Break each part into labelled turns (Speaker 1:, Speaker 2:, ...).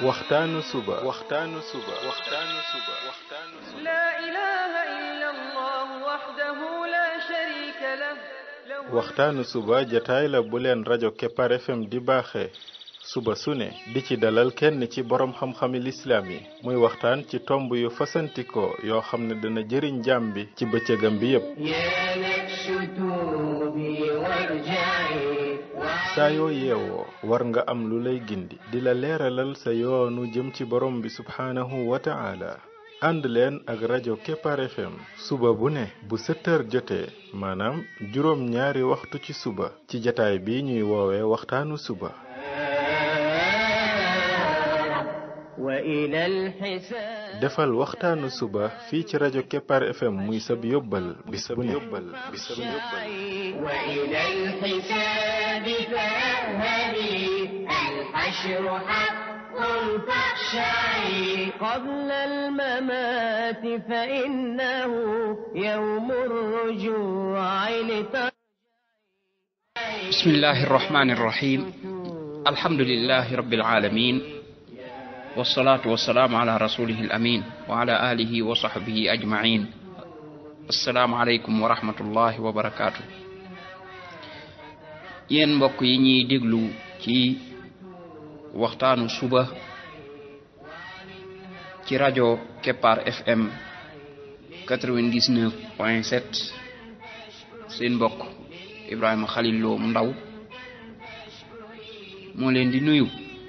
Speaker 1: waxtaanu suba waxtaanu suba waxtaanu suba waxtaanu suba
Speaker 2: لا إله إلا الله وحده لا شريك له له
Speaker 1: waxtaanu suba jataay la bu leen rajo Kepar FM di baaxee suba su ne di ci dalal kenn ci borom xam-xami lislaam yi muy waxtaan ci tomb yu fasantikoo yoo xam ne dana jëriñ jaam bi ci bëccëgam bi yépp
Speaker 3: يا نفس توبي وارجعي
Speaker 1: saa yoo yeewoo war nga am lu lay gindi di la leeralal sa yoonu jëm ci borom bi subhaanahu wa ta'ala ànd leen ak rajo Kepar FM suba bu ne bu 7 heures jotee maanaam juróom ñaari waxtu ci suba ci jataay bi ñuy woowee waxtaanu suba
Speaker 3: وإلى الحساب
Speaker 1: defal waxtaanu suba fii ci rajo Kepar FM muy sab yóbbal bis bu ne yóbbal bis bu ne
Speaker 3: وإلى الحساب فاذهبي الحشر حق فاخشعي قبل الممات فإنه يوم الرجوع لترجعي
Speaker 4: بسم الله الرحمن الرحيم الحمد لله رب العالمين والصلاة والسلام على رسوله الأمين وعلى آله وصحبه أجمعين السلام عليكم ورحمة الله وبركاته yéen mbokk yi ñuy déglu ci waxtaanu suba ci rajo Kepar FM 99 point 7 seen mbokk Ibrahima Khalil Lo mu ndaw moo leen di nuyu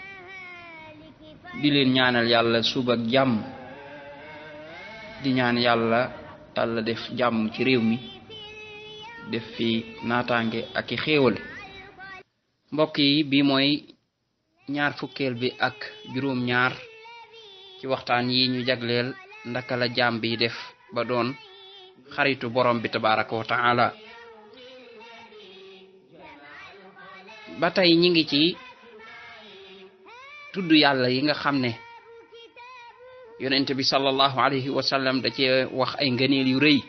Speaker 4: di leen ñaanal yàlla suba ak jàmm di ñaan yàlla yàlla def jàmm ci réew mi def fi naataange ak i xéewal mbokk yi bi mooy ñaar fukkeel bi ak juróom ñaar ci waxtaan yi ñu jagleel ndaka la jaam bi def ba doon xaritu borom bi tabaraka wa taala ba tey ñi ngi ci tudd yàlla yi nga xam ne yonent bi sallallahu alayhi wa sallam da cee wax ay ngëneel yu rëy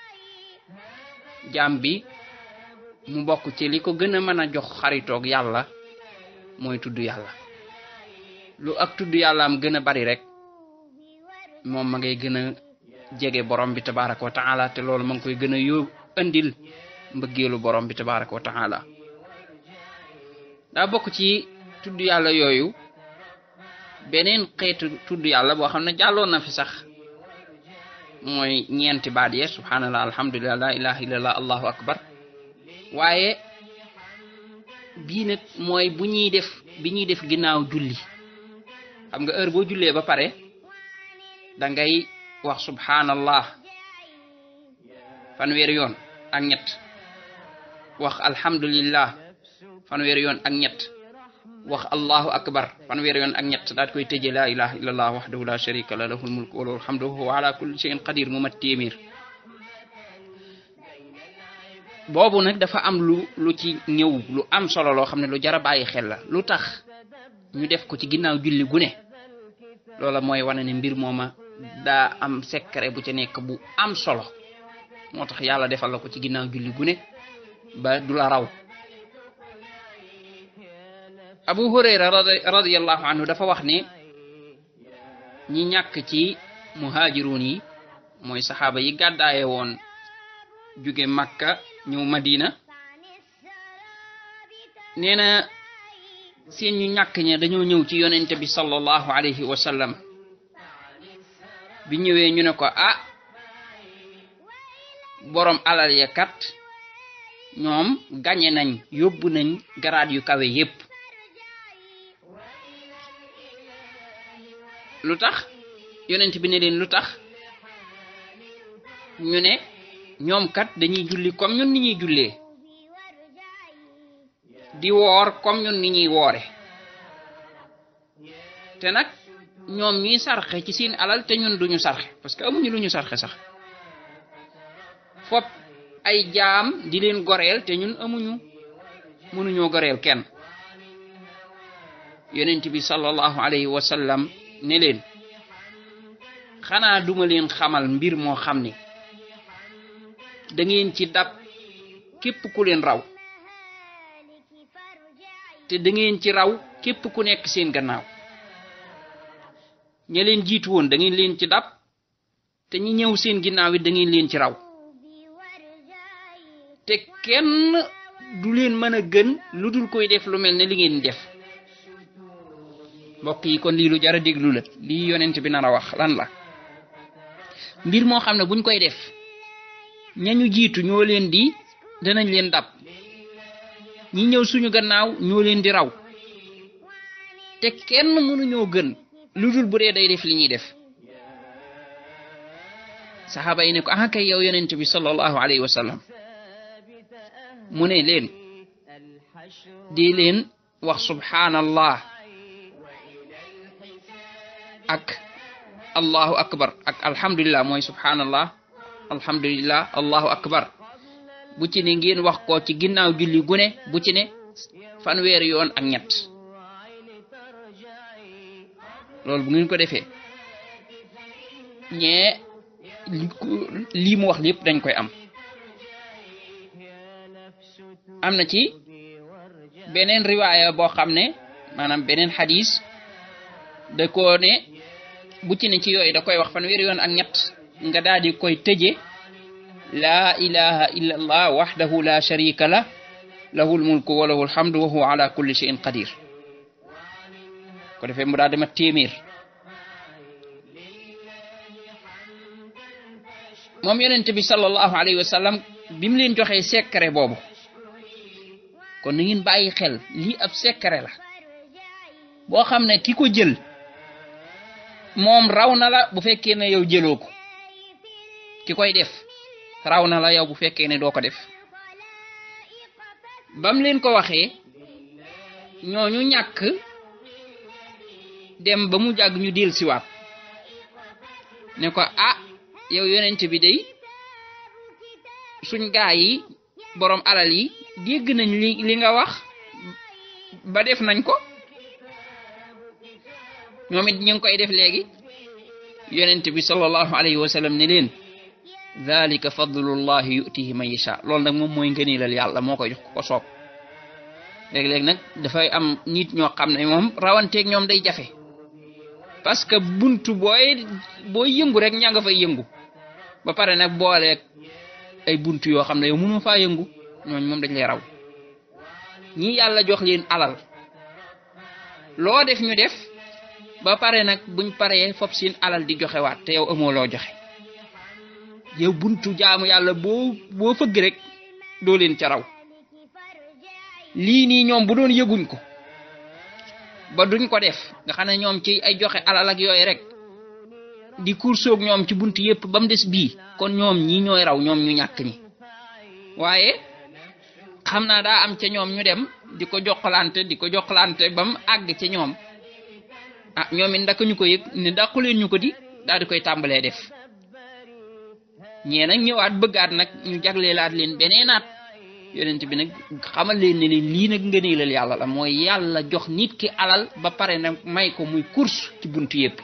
Speaker 4: jaam bi mu bokk ci li ko gën a mën a jox xaritoog yàlla mooy tudd yàlla lu ak tudd yàlla am gën a bari rek moom ma ngay gën a jege borom bi tabaraka wa taala te loolu ma ngi koy gën a yób andil mbëggeelu borom bi tabaraka wa taala daa bokk ci tudd yàlla yooyu beneen xeetu tudd yàlla boo xam ne jàlloon na fi sax mooy ñeenti baat yee subhanallah alhamdulillah la ilaha illallah allahu akbar waaye bii nag mooy bu ñuy def bi ñuy def ginnaaw julli xam nga heure boo jullee ba pare da ngay wax subhanallah fanweeri yoon ak ñett wax alhamdulillah fanweeri yoon ak ñett wax allahu akbar fanweeri yoon ak ñett daat koy tëje la ilaha illallah wahdahu la sharika la lahul mulku wa lahul hamdu wa huwa ala kulli shay'in qadir mu mat téeméer boobu nag dafa am lu lu ci ñëw lu am solo loo xam ne lu jar a bàyyi xel la lu tax ñu def ko ci ginnaaw julli gu ne loola mooy wane ne mbir mooma daa am secret bu ca nekk bu am solo moo tax yàlla defal la ko ci ginnaaw julli gu ne ba du la raw abu hurayra radi radiyallahu anhu dafa wax ne ñi ñàkk ci muhaajiruun yi mooy saxaaba yi gàddaaye woon jóge makka ñëw madina nee na seen ñu ñàkk ña dañoo ñëw ci yonente bi sallallahu alayhi wa sallam bi ñëwee ñu ne ko ah borom alal ya kat ñoom gañe nañ yóbbu nañ garaat yu kawe yépp lu tax yonent bi ne leen lu tax ñu ne ñoom kat dañuy julli comme ñun ni ñuy jullee di woor comme ñun ni ñuy woore te nag ñoom ñuy sarxe ci seen alal te ñun duñu sarxe parce que amuñu lu ñu sarxe sax fop ay jaam di leen goreel te ñun amuñu mënuñoo goreel kenn yonent bi sallallahu alayhi wa sallam ne leen xanaa duma leen xamal mbir moo xam ne da ngeen ci dab képp ku leen raw te da ngeen ci raw képp ku nekk seen gannaaw ña leen jiitu woon da ngeen leen ci dab te ñi ñëw seen ginnaaw it da ngeen leen ci raw te kenn du leen mën a gën lu dul koy def lu mel ne li ngeen def mbokk yi kon lii lu jar a déglu la lii yonent bi nar a wax lan la mbir moo xam ne buñ koy def ñañu jiitu ñoo leen di danañ leen dab ñi ñëw suñu gannaaw ñoo leen di raw te kenn mënuñoo gën lu dul bu dee day def li ñuy def saxaaba yi ne ko ah kay yow yonent bi sallallahu alayhi wa sallam mu ne leen di leen wax subhanallah ak allahu akbar ak alhamdulillah mooy subhanallah alhamdulillah allahu akbar bu ci ne ngeen wax ko ci ginnaaw julli gune bu ci ne fanweeri yoon ak ñett loolu bu ngeen ko defee ñee lii mu wax lépp dañ koy am am na ci beneen riwaaya boo xam ne maanaam beneen xadis da koo ne bu ci ne ci yooyu da koy wax fanweeri yoon ak ñett nga daal di koy tëje laa ilaha illa allah waxdahu la sharika la lahu lmulku wa lahu lhamdu wa huwa ala kulli shay'in qadir ko defee mu daal dama téeméer moom yonent bi sallallahu alayhi wa sallam bi mu leen joxee secret boobu kon na ngeen bàyyi xel lii ab secret la boo xam ne ki ko jël moom raw na la bu fekkee ne yow jëloo ko ki koy def raw na la yow bu fekkee ne doo ko def bam leen ko waxee ñooñu ñàkk dem ba mu jàgg ñu del siwaat ne ko ah yow yonent bi day suñ gaa yi boroom alal yi dégg nañ li li nga wax ba def nañ ko ñoom it ñu ngi koy def léegi yonent bi sallallahu alayhi wa sallam ne leen dalika fadlullahi yutihi man yasha loolu nag moom mooy ngëneelal yàlla moo koy jox ko soob léeg-léeg nag dafay am nit ñoo xam ne moom rawanteeg ñoom day jafe parce que buntu booy booy yëngu rek ña nga fay yëngu ba pare nag booleeg ay buntu yoo xam ne yow mënoo faa yëngu ñooñ moom dañ lay raw ñi yàlla jox leen alal loo def ñu def ba pare nag buñ paree fop seen alal di joxewaat te yow amoo loo joxe yow buntu jaamu yàlla boo boo fëgg rek doo leen ca raw lii nii ñoom bu doon yëguñ ko ba duñ ko def nga xam ne ñoom ci ay joxe alal ak yooyu rek di kursoog ñoom ci bunt yépp ba mu des bii kon ñoom ñi ñooy raw ñoom ñu ñàkk ñi waaye xam naa daa am ca ñoom ñu dem di ko jokkalante di ko jokkalante ba mu àgg ca ñoom ah ñoom it ndaka ñu ko yëg ne dàqu leen ñu ko di daal di koy tàmbalee def ñee nag ñëwaat bëggaat nag ñu jagleelaat leen beneenaat yonent bi nag xamal leen ne leen lii nag ngëneelal yàlla la mooy yàlla jox nit ki alal ba pare nag may ko muy course ci buntu yépp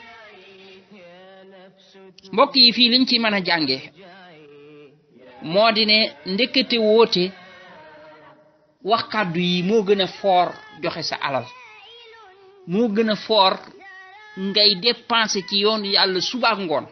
Speaker 4: mbokk yi fii liñ ci mën a jànge moo di ne ndekete woote wax kàddu yi moo gën a foor joxe sa alal moo gën a foor ngay dépenser ci yoon yàlla suba ak ngoon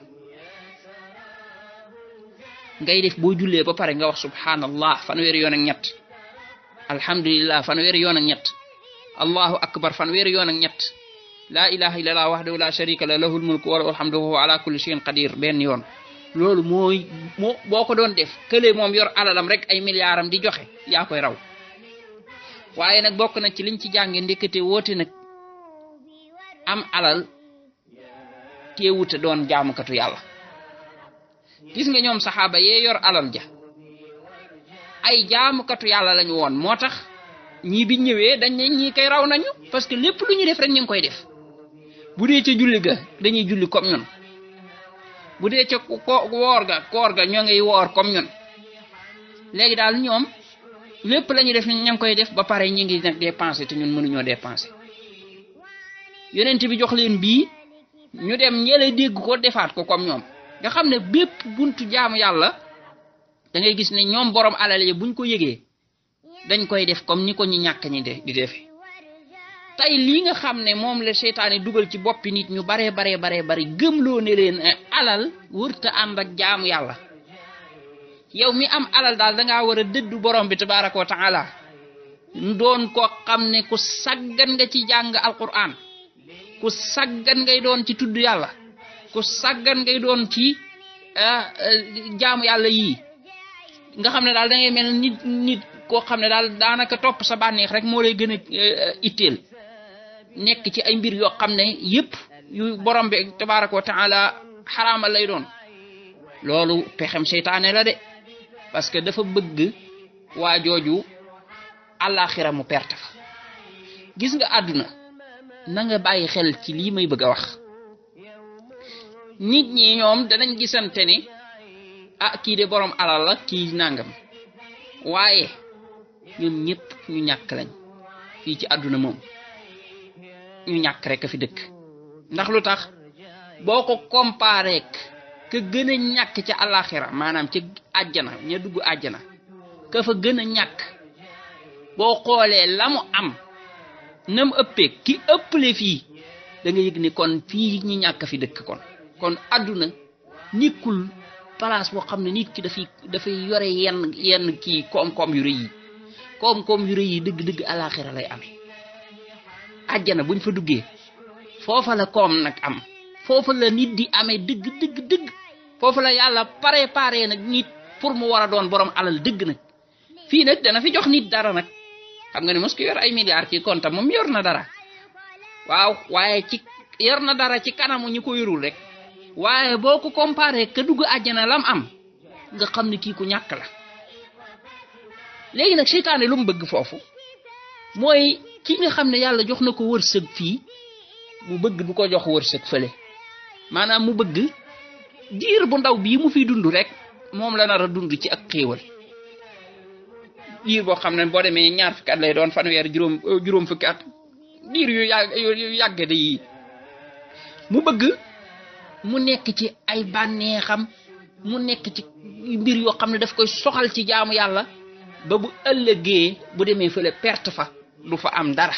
Speaker 4: ngay def boo jullee ba pare nga wax subhanallah fanweeri yoon ak ñett alhamdulillah fanweeri yoon ak ñett allahu akbar fanweeri yoon ak ñett laa ilaha illallah wahdahu la sharika la lahul mulku wa lahul hamdu wa huwa ala kulli shay'in qadir benn yoon loolu mooy moo boo ko doon def kële moom yor alalam rek ay milliardam di joxe yaa koy raw waaye nag bokk na ci liñ ci jànge ndekete woote nag am alal teewute doon jaamukatu yàlla gis nga ñoom saxaaba yee yor alal ja ay jaamukatu yàlla lañu woon moo tax ñii bi ñëwee dañ ne ñii kay raw nañu parce que lépp lu ñu def rek ñu ngi koy def bu dee ca julli ga dañuy julli comme ñun bu dee ca ko woor ga koor ga ñoo ngi woor comme ñun léegi daal ñoom lépp la ñu def ña ngi koy def ba pare ñi ngi nag dépenser te ñun mënuñoo dépenser yonent bi jox leen bii ñu dem ñële dégg ko defaat ko comme ñoom nga xam ne bépp buntu jaamu yàlla da ngay gis ne ñoom borom alal yi buñ ko yëgee dañ koy def comme ni ko ñu ñàkk ñi de di defe tey lii nga xam ne moom la seytaane dugal ci boppi nit ñu baree baree baree bari gëmloo ne leen alal wërta ànd ak jaamu yàlla yow mi am alal daal dangaa war a dëddu borom bi tabaraka wa taala doon ko xam ne ku saggan nga ci jàng alquran ku saggan ngay doon ci tudd yàlla ku saggan ngay doon ci jaamu yàlla yii nga xam ne daal da ngay mel nit nit koo xam ne daal daanaka topp sa bànneex rek moo lay gën a itteel nekk ci ay mbir yoo xam ne yépp yu borom bi tabaraka wa taala xaraamal lay doon loolu pexem seytaane la de parce que dafa bëgg waa jooju àllaaxira mu perte fa gis nga àdduna na nga bàyyi xel ci lii may bëgg a wax nit ñi ñoom danañ gisante ni ah kii de borom alal la kii nangam waaye ñoom ñëpp ñu ñàkk lañ fii ci àdduna moom ñu ñàkk rek a fi dëkk ndax lu tax boo ko comparé ka gën a ñàkk ca àllaaxira maanaam ca àjjana ña dugg àjjana ka fa gën a ñàkk boo xoolee la mu am nam ëppee ki ëpple fii da nga yëg ni kon fii ñi ñàkk fi dëkk kon kon àdduna nikkul place boo xam ne nit ki dafay dafay yore yenn yenn kii koom-koom yu rëy yi koom-koom yu rëy yi dëgg-dëgg alaxira lay amee àjjana buñ fa duggee foofa la koom nag am foofa la nit di amee dëgg dëgg dëgg foofa la yàlla préparé nag nit pour mu war a doon borom alal dëgg nag fii nag dana fi jox nit dara nag xam nga ne mos ko yor ay milliards ci compte moom yor na dara waaw waaye ci yor na dara ci kanamu ñu ko yorul rek waaye boo ko comparé ka dugg àjjana lam am nga xam ne kii ku ñàkk la léegi nag seytaane lu mu bëgg foofu mooy ki nga xam ne yàlla jox na ko wërsëg fii mu bëgg du ko jox wërsëg fële maanaam mu bëgg diir bu ndaw bii mu fiy dund rek moom la nar a dund ci ak xéewal diir boo xam ne boo demee ñaar fukki at lay doon fanweer juróom juróom fukki at diir yu yàgg yu yàgg de yi mu bëgg mu nekk ci ay bànneexam mu nekk ci mbir yoo xam ne daf koy soxal ci jaamu yàlla ba bu ëllëgee bu demee fële perte fa du fa am dara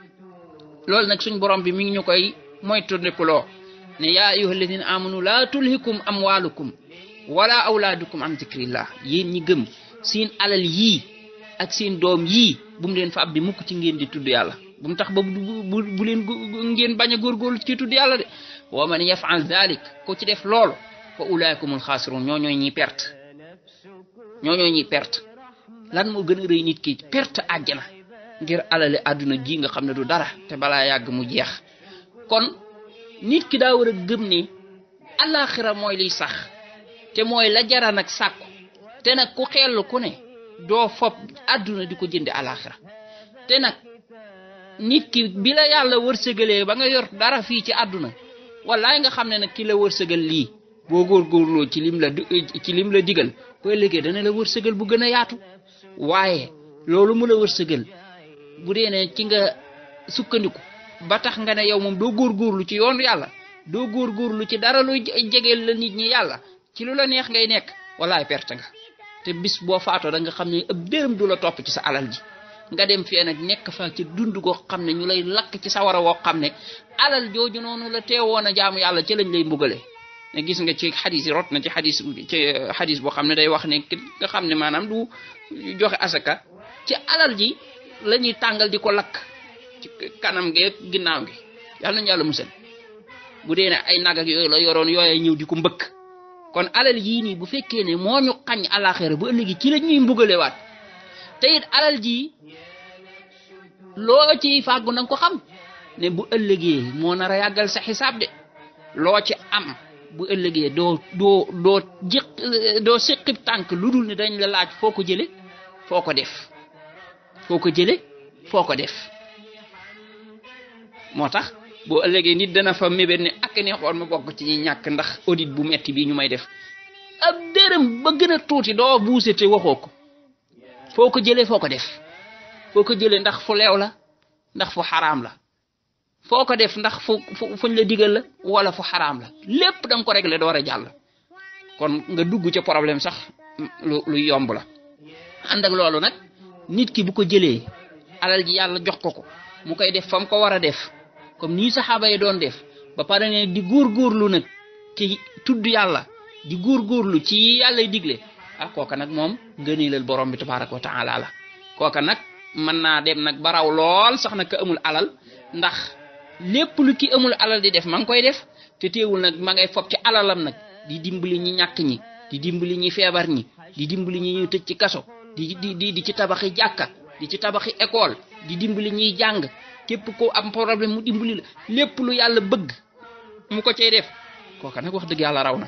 Speaker 4: loolu nag suñ borom bi mi ngi ñu koy moytandikuloo ne yaa ayyuha alladina amanu laa tulhikum amwalukum wala awlaadukum an zikrillah yéen ñi gëm seen alal yii ak seen doom yii bu mu leen fa ab di mukk ci ngeen di tudd yàlla bu mu tax ba bu bu leen ngeen bañ a góorgóorlu ci tudd yàlla de wa man yafal dalik ko ci def loolu fa ulaakumul xaasirun ñoo ñooy ñi perte ñoo ñooy ñi perte lan moo gën a rëy nit ki perte àjjana ngir alale àdduna ji nga xam ne du dara te balaa yàgg mu jeex kon nit ki daa war a gëm ne alaxira mooy liy sax te mooy la jara nag sàkku te nag ku xellu ku ne doo fob àdduna di ko jënde alaxira te nag nit ki bi la yàlla wërsëgalee ba nga yor dara fii ci àdduna wallaay nga xam ne nag ki la wërsëgal lii boo góorgóorloo ci lim la ci lim la digal boo ëllëgee dana la wërsëgal bu gën a yaatu waaye loolu mu la wërsëgal bu dee ne ci nga sukkandiku ba tax nga ne yow moom doo góorgóorlu ci yoonu yàlla doo góorgóorlu ci dara luy jegeel la nit ñi yàlla ci lu la neex ngay nekk wallaay perte nga te bis boo faatoo da nga xam ne ëpp dërëm du la topp ci sa alal ji nga dem fee nag nekk fa ci dund goo xam ne ñu lay lakk ci sawara woo xam ne alal jooju noonu la teewoon a jaamu yàlla ci lañ lay mbugale ne gis nga ci xadis yi rot na ci xadis ci xadis boo xam ne day wax ne nga xam ne maanaam du joxe asaka ci alal ji la ñuy tàngal di ko lakk ci kanam gi ginnaaw gi yàlla nañu yàlla musal bu dee ne ay nag ak yooyu la yoroon yooye ñëw di ko mbëkk kon alal yii nii bu fekkee ne moo ñu xañ alaxira bu ëllëgi ci la ñuy mbugalewaat te it alal ji loo ci fàggu na nga ko xam ne bu ëllëgee moo nar a yàggal sa xisaab de loo ci am bu ëllëgee doo doo doo jiq doo siqib tànk lu dul ne dañ la laaj foo ko jële foo ko def foo ko jële foo ko def moo tax boo ëllëgee nit dana fa mébét ne ak neexoon ma bokk ci ñi ñàkk ndax audit bu metti bii ñu may def ab dërëm ba gën a tuuti doo buuse te waxoo ko foo ko jëlee foo ko def foo ko jëlee ndax fu leew la ndax fu xaraam la foo ko def ndax fu fu fuñ la digal la wala fu xaraam la lépp da nga ko réglé door a jàll kon nga dugg ca problème sax lu lu yomb la ànd ak loolu nag nit ki bu ko jëlee alal ji yàlla jox ko ko mu koy def fa mu ko war a def comme nii saxaaba yi doon def ba pare ne di góorgóorlu nag ci tudd yàlla di góorgóorlu ci yàlla digle ah kooka nag moom ngëneelal borom bi tabaraka wa taala la kooka nag mën naa dem nag baraw lool sax nag ka amul alal ndax lépp lu ki amul alal di def ma ngi koy def te teewul nag ma ngay fob ci alalam nag di dimbali ñi ñàkk ñi di dimbali ñi feebar ñi di dimbali ñi ñu tëj ci kaso di di di di ci tabaxi jàkka di ci tabaxi école di dimbali ñiy jàng képp ko am problème mu dimbali la lépp lu yàlla bëgg mu ko cay def kooka nag wax dëgg yàlla raw na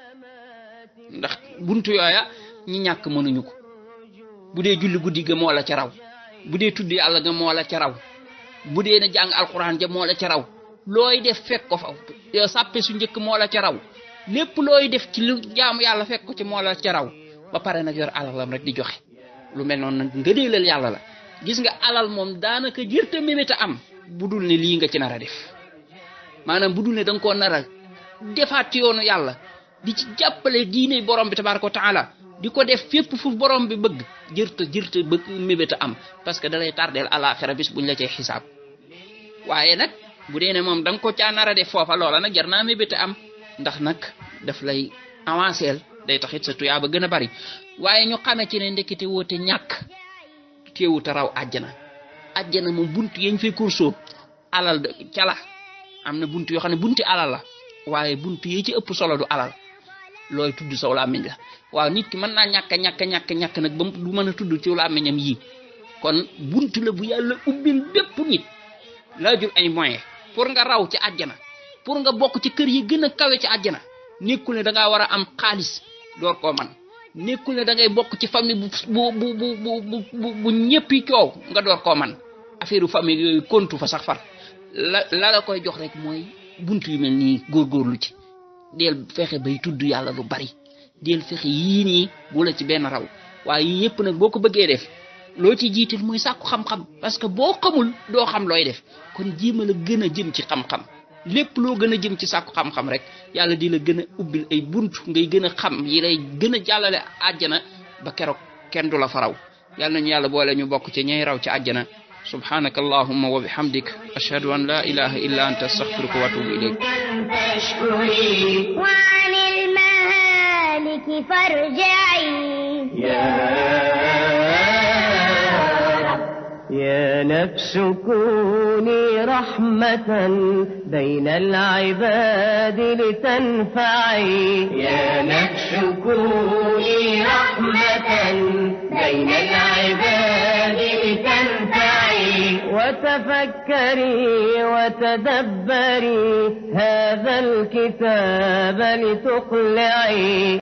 Speaker 4: ndax buntu yooya ñi ñàkk mënuñu ko bu dee julli guddi ga moo la ca raw bu dee tudd yàlla ga moo la ca raw bu dee na jàng alquran ja moo la ca raw looy def fekk ko fa sàppe su njëkk moo la ca raw lépp looy def ci lu jaamu yàlla fekk ko ci moo la ca raw ba pare nag yor alalam rek di joxe lu mel noonu nag ngëneelal yàlla la gis nga alal moom daanaka jërta mébéta am bu dul ne lii nga ci nar a def maanaam bu dul ne da nga koo nar a defaat ci yoonu yàlla di ci jàppale diine borom bi tabaraka wa taala di ko def fépp fu borom bi bëgg jërta jërta bëgg mébéta am parce que da lay tardeel alaxira bis buñ la cay xisaab waaye nag bu dee ne moom da nga ko caa nar a def foofa loola nag jar naa mébéta am ndax nag daf lay avanceel day taxit sa tuyaa ba gën a bari waaye ñu xamee ci ne ndekete woote ñàkk teewut a raw àjjana àjjana moom bunt yañ fay kursoo alal cala am na bunt yoo xam ne bunti alal la waaye bunt yi ci ëpp solo du alal looy tudd saw làmmiñ la waaw nit ki mën naa ñàkk ñàkk ñàkk ñàkk nag ba du mën a tudd ci làmmiñam yii kon bunt la bu yàlla ubbil bépp nit laajul ay moyen pour nga raw ci àjjana pour nga bokk ci kër yi gën a kawe ci àjjana nekkul ne da ngaa war a am xaalis door koo man nekkul ne da ngay bokk ci famille bu bu bu bu bu bu ñëppi coow nga door koo man affaire famille yooyu kontu fa sax far la la la koy jox rek mooy bunt yu mel nii góorgóorlu ci del fexe bay tudd yàlla lu bari del fexe yii nii bu la ci benn raw waaye yii yëpp nag boo ko bëggee def loo ci jiital mooy sàkku xam-xam parce que boo xamul doo xam looy def kon jéema la gën a jëm ci xam-xam lépp loo gën a jëm ci sàkku xam-xam rek yàlla di la gën a ubbil ay bunt ngay gën a xam yi lay gën a jàllale àjjana ba keroog kenn du la fa raw yàlla nañu yàlla boole ñu bokk ci ñay raw ci àjjana subhanaka allahumma wa bihamdik ashhadu an la ilaha illa anta astaghfiruka wa atubu ilayk
Speaker 3: فاشكري
Speaker 5: وعن المهالك فارجعي
Speaker 3: يا نفس كوني رحمة بين العباد لتنفعي يا نفس كوني رحمة بين العباد لتنفعي وتفكري وتدبري هذا الكتاب لتقلعي